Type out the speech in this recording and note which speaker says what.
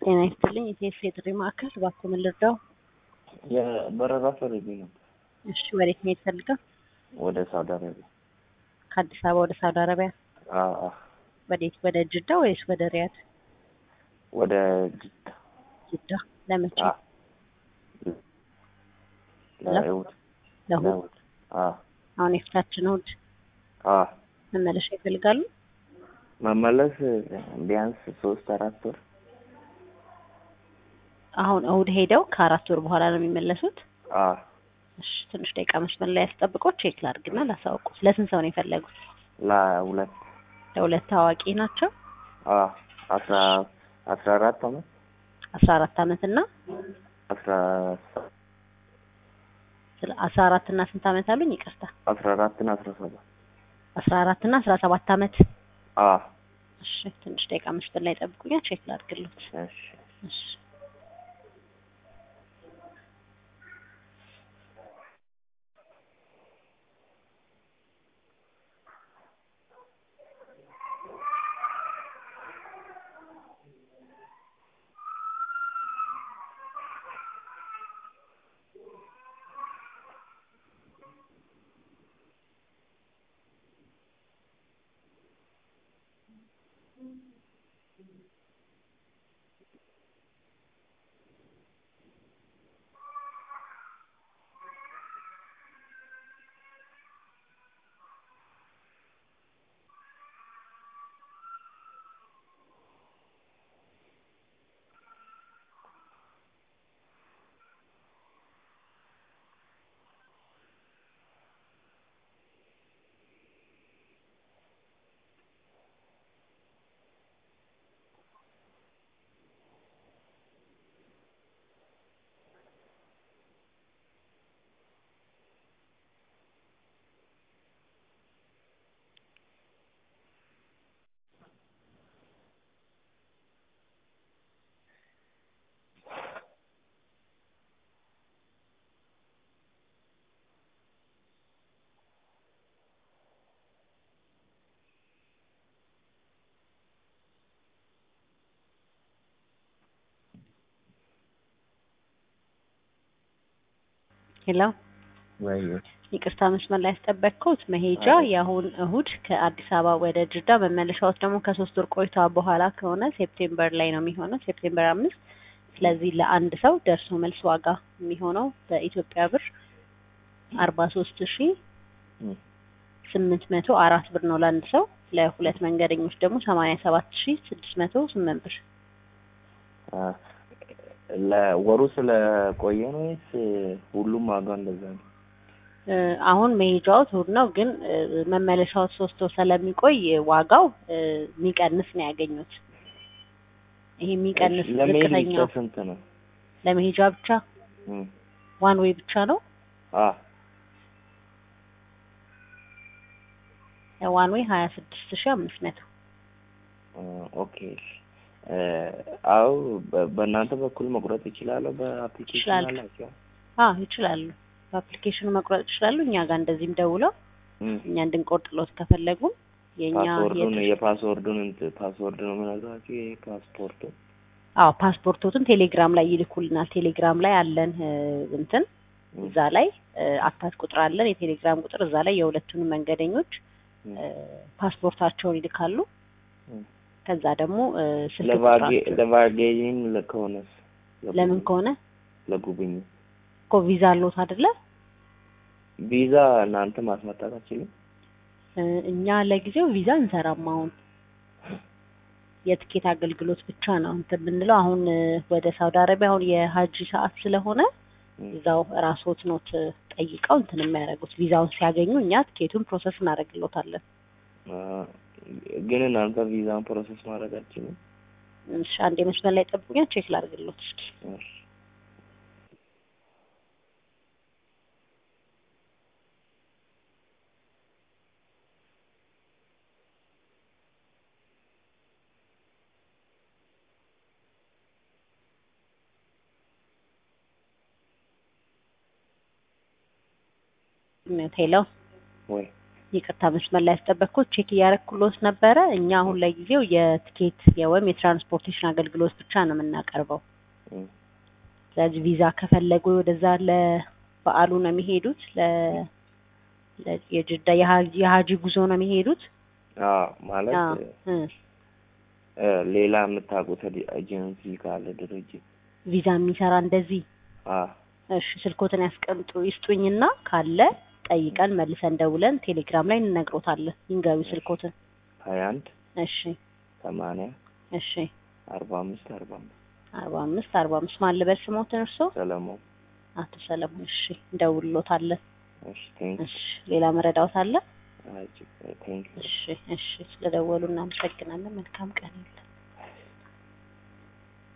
Speaker 1: ጤና ይስጥልኝ። የኢቲኤስ የጥሪ ማዕከል እባክዎ ምን ልርዳው?
Speaker 2: የበረራ ፈልጌ ነበር
Speaker 1: እሺ፣ ወዴት መሄድ ፈልገው?
Speaker 2: ወደ ሳውዲ አረቢያ።
Speaker 1: ከአዲስ አበባ ወደ ሳውዲ አረቢያ?
Speaker 2: አዎ አዎ፣
Speaker 1: ወዴት? ወደ ጅዳ ወይስ ወደ ሪያድ?
Speaker 2: ወደ ጅዳ።
Speaker 1: ጅዳ። ለመቼ?
Speaker 2: አዎ፣ ለእሑድ
Speaker 1: ለእሑድ።
Speaker 2: ለእሑድ። አዎ
Speaker 1: አሁን የፊታችን እሑድ
Speaker 2: አዎ።
Speaker 1: መመለሻ ይፈልጋሉ?
Speaker 2: መመለስ ቢያንስ ሶስት አራት ወር
Speaker 1: አሁን እሑድ ሄደው ከአራት ወር በኋላ ነው የሚመለሱት?
Speaker 2: አዎ።
Speaker 1: እሺ፣ ትንሽ ደቂቃ መስመር ላይ ያስጠብቀው ቼክ ላድርግና ላሳውቁ። ለስንት ሰው ነው የፈለጉት?
Speaker 2: ለሁለት
Speaker 1: ለሁለት ታዋቂ ናቸው።
Speaker 2: አዎ። አስራ አስራ አራት አመት
Speaker 1: አስራ አራት አመት እና
Speaker 2: አስራ
Speaker 1: አስራ አራት እና ስንት አመት አሉኝ? ይቅርታ
Speaker 2: አስራ አራት እና አስራ ሰባት
Speaker 1: አስራ አራት እና አስራ ሰባት አመት።
Speaker 2: አዎ።
Speaker 1: እሺ ትንሽ ደቂቃ መስመር ላይ ጠብቁኛ፣ ቼክ ላድርግሎት።
Speaker 2: እሺ
Speaker 1: እሺ ሄሎ
Speaker 2: ወይ
Speaker 1: ይቅርታ መስመር ላይ ያስጠበቅኩት መሄጃ የአሁን እሁድ ከአዲስ አበባ ወደ ጅዳ መመለሻዎች ደግሞ ከሶስት ወር ቆይታ በኋላ ከሆነ ሴፕቴምበር ላይ ነው የሚሆነው ሴፕቴምበር አምስት ስለዚህ ለአንድ ሰው ደርሶ መልስ ዋጋ የሚሆነው በኢትዮጵያ ብር አርባ ሶስት ሺ ስምንት መቶ አራት ብር ነው ለአንድ ሰው ለሁለት መንገደኞች ደግሞ ሰማንያ ሰባት ሺ ስድስት መቶ ስምንት ብር
Speaker 2: ለወሩ ስለቆየ ነው ወይስ ሁሉም ዋጋ እንደዛ ነው?
Speaker 1: እ አሁን መሄጃዎት እሁድ ነው፣ ግን እ መመለሻዎት ሶስት ወር ስለሚቆይ ዋጋው እ የሚቀንስ ነው ያገኙት። ይሄ የሚቀንስ
Speaker 2: ለመሄድ ብቻ
Speaker 1: ዝቅተኛው
Speaker 2: ስንት ነው?
Speaker 1: ለመሄጃ ብቻ
Speaker 2: እም
Speaker 1: ዋን ዌይ ብቻ ነው።
Speaker 2: አ
Speaker 1: ዋን ዌይ ሀያ ስድስት ሺ አምስት መቶ
Speaker 2: ኦኬ እ አው በ- በእናንተ በኩል መቁረጥ ይችላለሁ? በአፕሊኬሽን
Speaker 1: ይችላሉ።
Speaker 2: አላቸው?
Speaker 1: አ ይችላሉ። በአፕሊኬሽኑ መቁረጥ ይችላሉ። እኛ ጋር እንደዚህም ደውለው
Speaker 2: እም
Speaker 1: እኛ እንድንቆርጥሎት ከፈለጉ የእኛ
Speaker 2: ፓስወርዱን
Speaker 1: የት-
Speaker 2: የፓስወርዱን እንትን ፓስወርድ ነው የምነግራችሁ የፓስፖርቱ
Speaker 1: አዎ ፓስፖርቶትን ቴሌግራም ላይ ይልኩልናል። ቴሌግራም ላይ አለን እ እንትን እዛ ላይ አታች ቁጥር አለን፣ የቴሌግራም ቁጥር እዛ ላይ የሁለቱንም መንገደኞች እ ፓስፖርታቸውን ይልካሉ።
Speaker 2: እም
Speaker 1: ከዛ ደግሞ እ ስልክ
Speaker 2: ለቫጌ
Speaker 1: ቁጥራቸው
Speaker 2: ለቫጌዥን ከሆነስ
Speaker 1: ለምን ከሆነ
Speaker 2: ለጉብኝት
Speaker 1: እኮ ቪዛ አለዎት አይደለ?
Speaker 2: ቪዛ እናንተ ማስመጣት አትችሉም?
Speaker 1: እ እኛ ለጊዜው ቪዛ እንሰራም። አሁን የትኬት አገልግሎት ብቻ ነው እንትን የምንለው። አሁን እ ወደ ሳውዲ አረቢያ አሁን የሀጂ ሰዓት ስለሆነ
Speaker 2: እም
Speaker 1: እዛው ራስዎት ኖት ጠይቀው እንትን የሚያደርጉት ቪዛውን ሲያገኙ እኛ ትኬቱን ፕሮሰስ እናደርግሎታለን።
Speaker 2: አ ግን እናንተ ቪዛን ፕሮሰስ ማድረግ አትችሉም?
Speaker 1: እሺ አንዴ መስመር ላይ ጠብቁኛ፣ ቼክ ላድርግሎት እስኪ።
Speaker 2: እሺ
Speaker 1: ሄሎ
Speaker 2: ወይ
Speaker 1: ይቅርታ መስመር ላይ ያስጠበቅኩት ቼክ እያረኩሎት ነበረ። እኛ አሁን ለጊዜው የትኬት ወይም የትራንስፖርቴሽን አገልግሎት ብቻ ነው የምናቀርበው።
Speaker 2: እም፣
Speaker 1: ስለዚህ ቪዛ ከፈለጉ ወደዛ ለበዓሉ ነው የሚሄዱት። ለ ለ- የጅዳ የሀጂ የሀጂ ጉዞ ነው የሚሄዱት።
Speaker 2: አዎ ማለት
Speaker 1: አዎ እ
Speaker 2: እ፣ ሌላ የምታውቁት ዲ- ኤጀንሲ ካለ ድርጅት
Speaker 1: ቪዛ የሚሰራ እንደዚህ
Speaker 2: አዎ
Speaker 1: እሺ፣ ስልኮትን ያስቀምጡ ይስጡኝና ካለ ጠይቀን መልሰን ደውለን ቴሌግራም ላይ እንነግሮታለን። ይንገሩ ስልኮትን።
Speaker 2: ሀያ አንድ
Speaker 1: እሺ
Speaker 2: ሰማንያ
Speaker 1: እሺ
Speaker 2: አርባ አምስት አርባ አምስት
Speaker 1: አርባ አምስት አርባ አምስት ማን ልበል ስሞትን እርሶ?
Speaker 2: ሰለሞን
Speaker 1: አቶ ሰለሞን። እሺ እንደውልሎታለን።
Speaker 2: እሺ ቴንክ
Speaker 1: እሺ ሌላ መረዳዎት አለ?
Speaker 2: ቴንክ
Speaker 1: እሺ እሺ ስለደወሉ እናመሰግናለን። መልካም ቀን ይሁን።